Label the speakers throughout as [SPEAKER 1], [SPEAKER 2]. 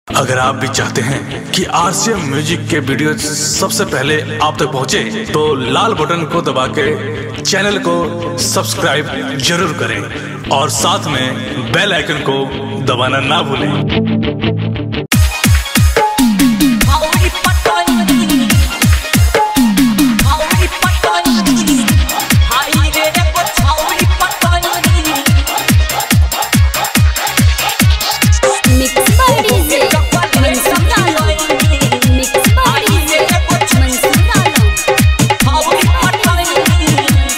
[SPEAKER 1] अगर आप भी चाहते हैं कि आरसीएम म्यूजिक के वीडियो सबसे पहले आप तक पहुंचे, तो लाल बटन को दबा के चैनल को सब्सक्राइब जरूर करें और साथ में बेल आइकन को दबाना ना भूलें
[SPEAKER 2] Maui Patani Maui Patani Hai re re ko Maui Patani
[SPEAKER 3] mix बॉडी से मनसूर आलम मिक्स बॉडी से मनसूर आलम
[SPEAKER 2] Maui Patani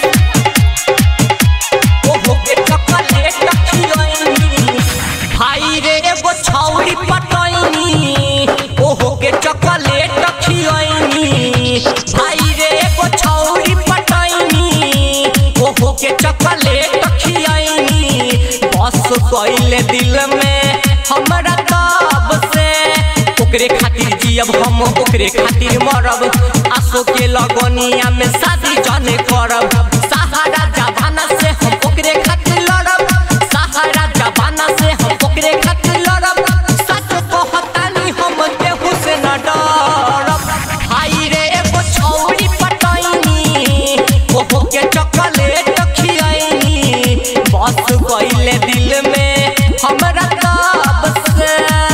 [SPEAKER 2] ओ हो के चॉकलेट खियोनी भाई रे एगो छौरी पटैनी ओ हो के चॉकलेट खियोनी भाई रे एगो छौरी पटैनी ओ हो के चॉकलेट खियोनी बस कइले दिल में हमरा तब से ओकरे खातिर जियब हम ओकरे खातिर मरब आसो के लगनिया में शादी जने करब सहारा जवाना से हम ओकरे खातिर लड़ब सहारा जवाना से हम ओकरे खातिर लड़ब सच कहतानी हम केहू से न डरब भाई रे एगो छौरी पटैनी ओहो के चॉकलेट खियैनी बस कइले दिल में हमरा तब से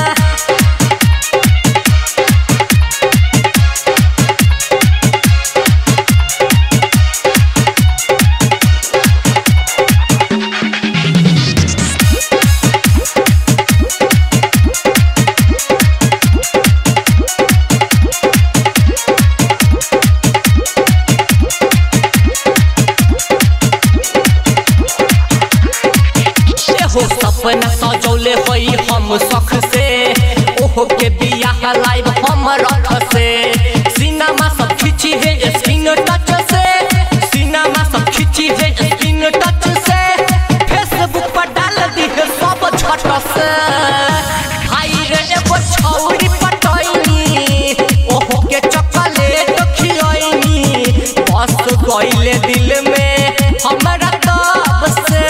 [SPEAKER 2] एहो सपना सजौले होई हम सख से ओहो के बियाह लाइव हम रख से सिनेमा सब खिंची है स्क्रीन टच से सिनेमा सब खिंची है स्क्रीन टच से फेसबुक पर डाल दी है सब झट से भाई रे एगो छौरी पटैनी ओहो के चॉकलेट खियैनी बस गइले दिल में हमरा तब से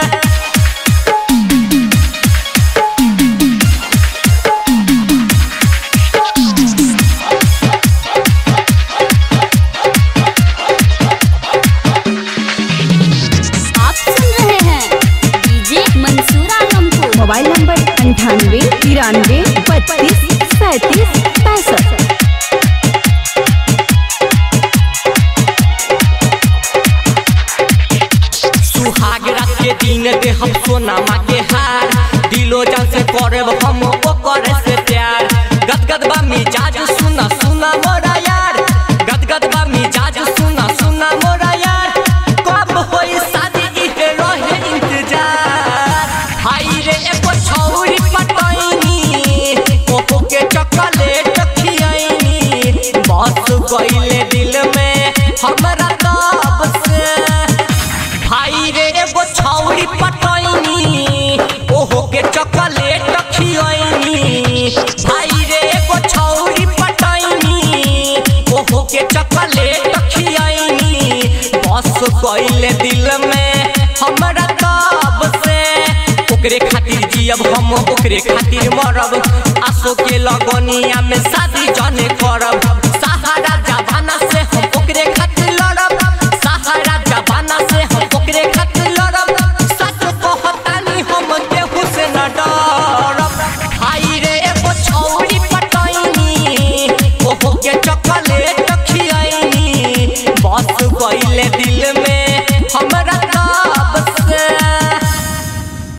[SPEAKER 3] आप सुन रहे हैं डीजे मंसूर आलम को
[SPEAKER 4] मोबाइल नंबर अंठानवे तिरानवे बत्तीस सैंतीस पैंसठ
[SPEAKER 2] सुहाग रात के दिन दे हम सोनामा के हार दिलो जान से करब हम ओकर से प्यार गदगद बा मिजाज सुना सुना मोरा यार गदगद बा मिजाज सुना सुना मोरा यार कब होई शादी इहे रहे इंतजार हाय रे एगो छौरी पटैनी ओहो के चॉकलेट खियैनी बस गइले दिल में हमरा तब से भाई रे एगो छौरी पटैनी ओहो के चॉकलेट खियैनी भाई रे एगो छौरी पटैनी ओहो के चॉकलेट खियैनी बस कइले दिल में हमरा तब से ओकरे खातिर जियब हम ओकरे खातिर मरब आसो के लगनिया में शादी जने करब सहारा जवाना से हम ओकरे खातिर लड़ब सहारा जवाना से हम ओकरे खातिर लड़ब सच कहतानी हम केहू से न डरब भाई रे एगो छौरी पटैनी ओहो के चॉकलेट खियैनी बस कइले